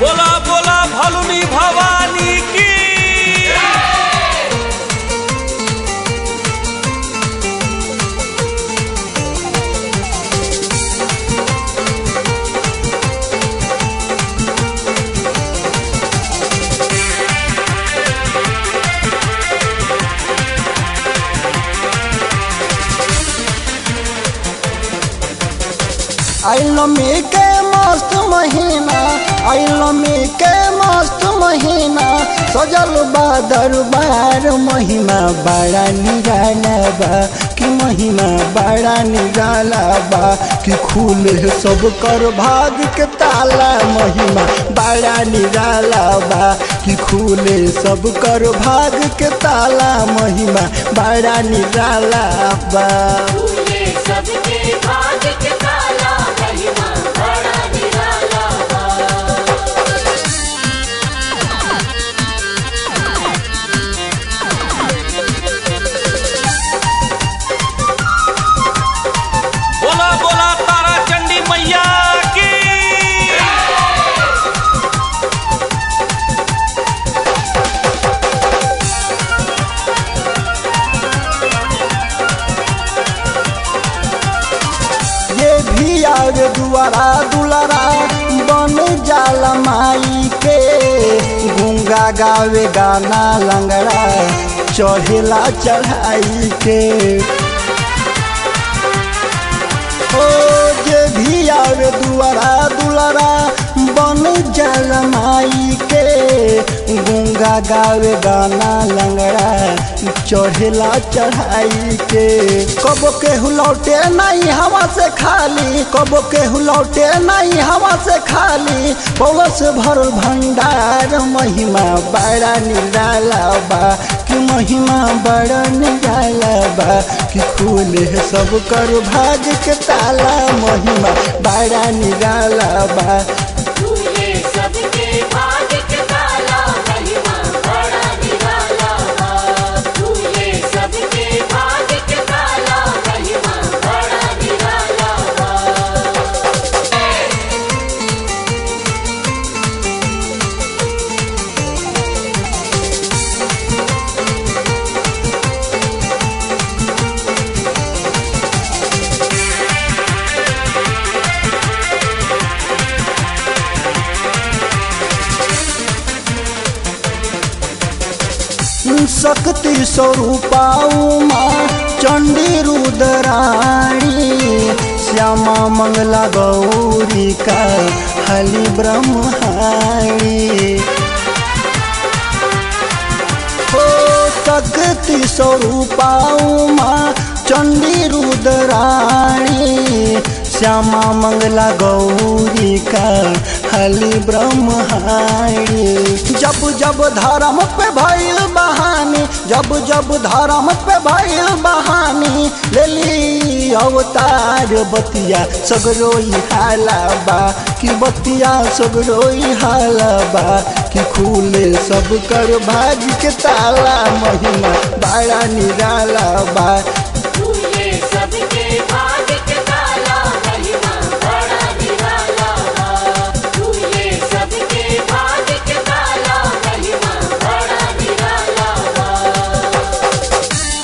बोला बोला भलुनी भवानी की आइलमी के मस्त महीना आइलमी के मस्त महीना सजल बा दरबार महिमा बड़ा निराला बा कि महिमा बड़ा निराला बा कि खुले सब कर भाग के ताला महिमा बड़ा निराला बा कि खुले सब कर भाग के ताला महिमा बड़ा निराला बा फूले सबके भाग के ताला महिमा बड़ा निराला बा बोला बोला तारा चंडी मैया की ये भी आवे दुआरा दुलारा बन जाला माई के गुंगा गावे गाना लंगड़ा चढ़ेला चढ़ाई के ओ जे भी आवे दुआरा दुलारा बन जाला माई के गुंगा गावे गाना लंगड़ा चढ़ेला चढ़ाई के कबो के लौटे नहीं हवा से खाली कबो के लौटे नहीं हवा से खाली पौलस भरल भंडार महिमा बड़ा निराला बा कि महिमा बड़ा निराला बा कि खुले सब कर भाग के ताला महिमा बड़ा निराला बा फूले सबके भाग के ताला महिमा बड़ा निराला बा फूले सबके भाग के ताला महिमा बड़ा निराला बा शक्ति स्वरूपा उमा चंडी रुद्राणी श्यामा मंगला गौरी का हली ब्रह्माणी हो शक्ति स्वरूपा उमा चंडी रुद्राणी श्यामा मंगला गौरी का हली ब्रह्माणी जब जब धर्म पे भइल बहानी जब जब धर्म पे भइल बहानी लेली अवतार बतिया सगरोई हाला बा कि बतिया सगरोई हाला बा कि खुले सब कर भाग के ताला महिमा बड़ा निराला बा फूले सबके भाग के ताला महिमा बड़ा निराला बा फूले सबके भाग के ताला महिमा बड़ा निराला बा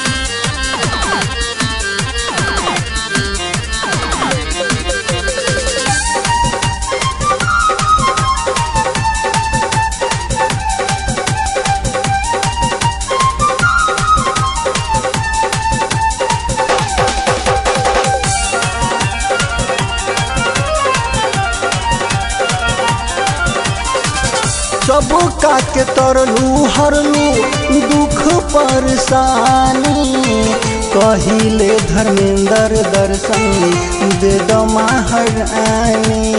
सब का के तरलू हरलू दुख परेशानी कहिले धर्मेंद्र दर्शन दे दो महारानी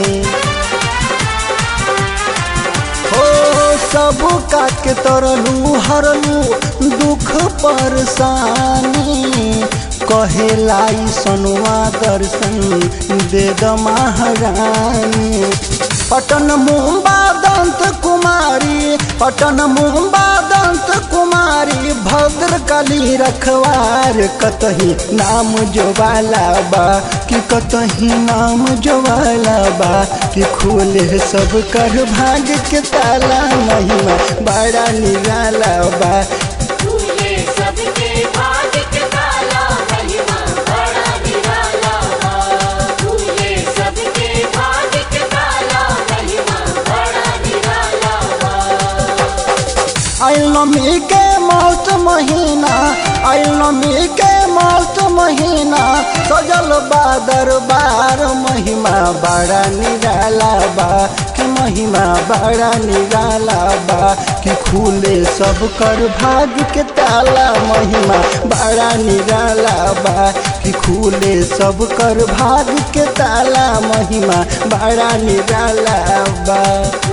हो सब का के तरलू हरलू दुख परेशानी कहेलाई सनुआ दर्शन दे द महारानी पटन मुंबा दंत कुमारी पटन मुंबा दंत कुमारी बारी भद्र कली रखवार कतही नाम जोवाला बा कि कतही नाम जोवाला बा कि खोले सब कर भाग के ताला महिमा बड़ा निराला बा खुले सबके भाग्य के ताला महिमा बड़ा निराला बा खुले सबके भाग्य के ताला महिमा बड़ा निराला बा नमी के मौत महीना नमी के मौत महीना सजल बा दरबार महिमा बड़ा निराला बा कि महिमा बड़ा निराला बा कि खुले सब कर भाग के ताला महिमा बड़ा निराला बा कि खुले सब कर भाग के ताला महिमा बड़ा निराला बा